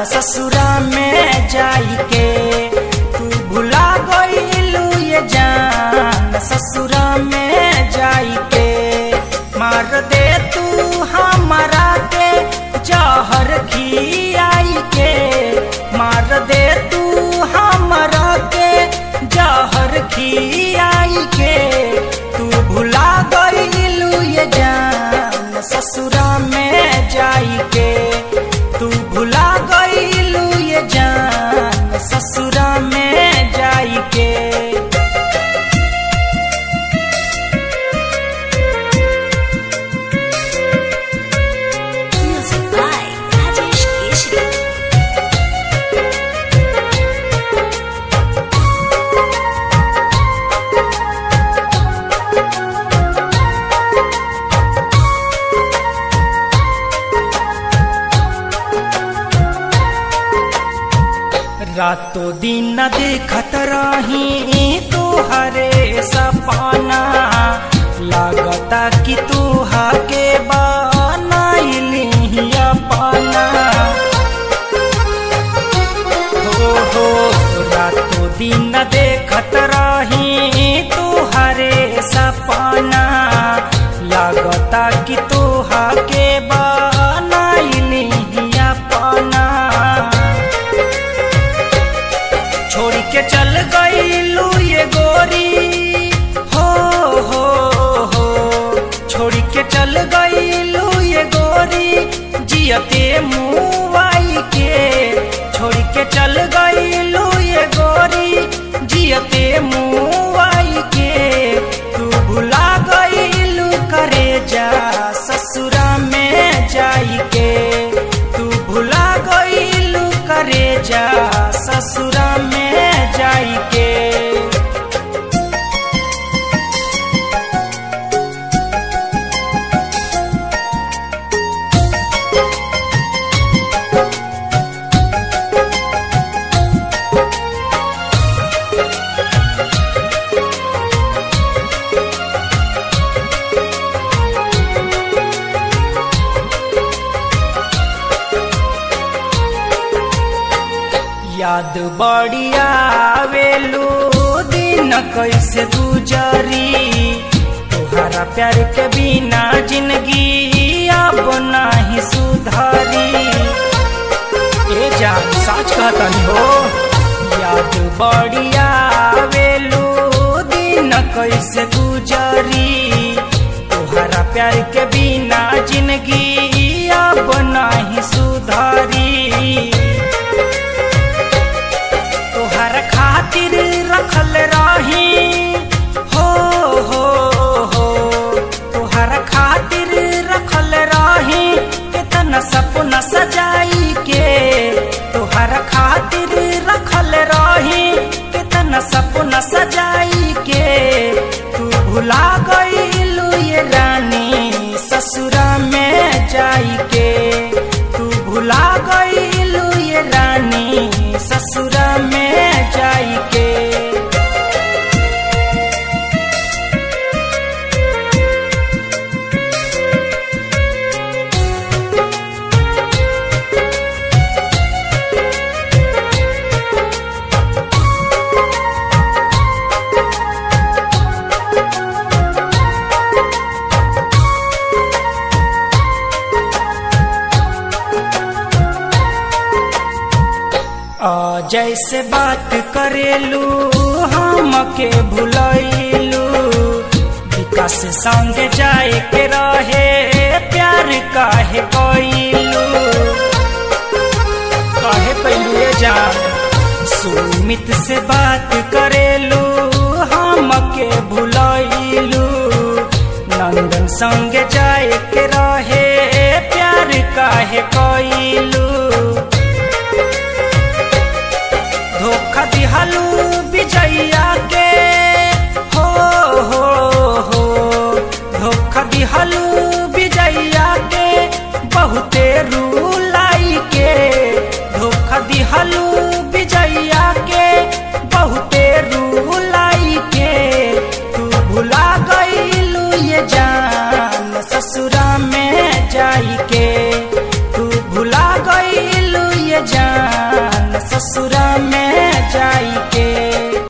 ससुरा में जाई के तू भुला गईलू ये जान ससुरा में जाई के मार दे तू हमारा के जहर खियाई के मार दे तू हमारा के जहर खियाई के तू भुला गईलू ये जान ससुरा में जाई के तू भुला गईलू ये जान ससुरा में जाई के Music by Rajesh Keshri. रातों दिन देखत रही तुहरे सपना लागता कि तुहा के बनाइली अपना हो हो रातों दिन देखत रही तुहरे सपना लागता कि तुहा के बनाइली अपना छोड़ के चल गईलू ये गोरी हो हो हो छोड़ के चल गईलू ये गोरी जियते मुआई के छोड़ के चल गईलू ये गोरी जियते मुआई के तू भुला गईलू करे जा ससुरा में जाई के तू भुला गईलू करे जा ससुरा में जाई के याद बढ़िया आवेलू दिन कैसे गुजरी तुहरा प्यार के बिना जिंदगी अब नहीं सुधरी ए जान सच कहतनी हो याद बढ़िया आवेलू दिन कैसे गुजरी तुहरा प्यार के बिना जिंदगी अब नहीं सुधरी तोहर खातिर रखल रही हो हो हो तोहर खातिर रखल रही कितना सपना सजाई के तोहर खातिर रखल रही कितना सपना सजाई के तू भुला गईलू ये रानी ससुरा में जाई के तू भुला गईलू ये रानी ससुरा में जाई के आ, जैसे बात करेलू हम के भुलैलू विकास संग जाए के रहे प्यार काहे कैलू काहे कैलू ये जान सुमित से बात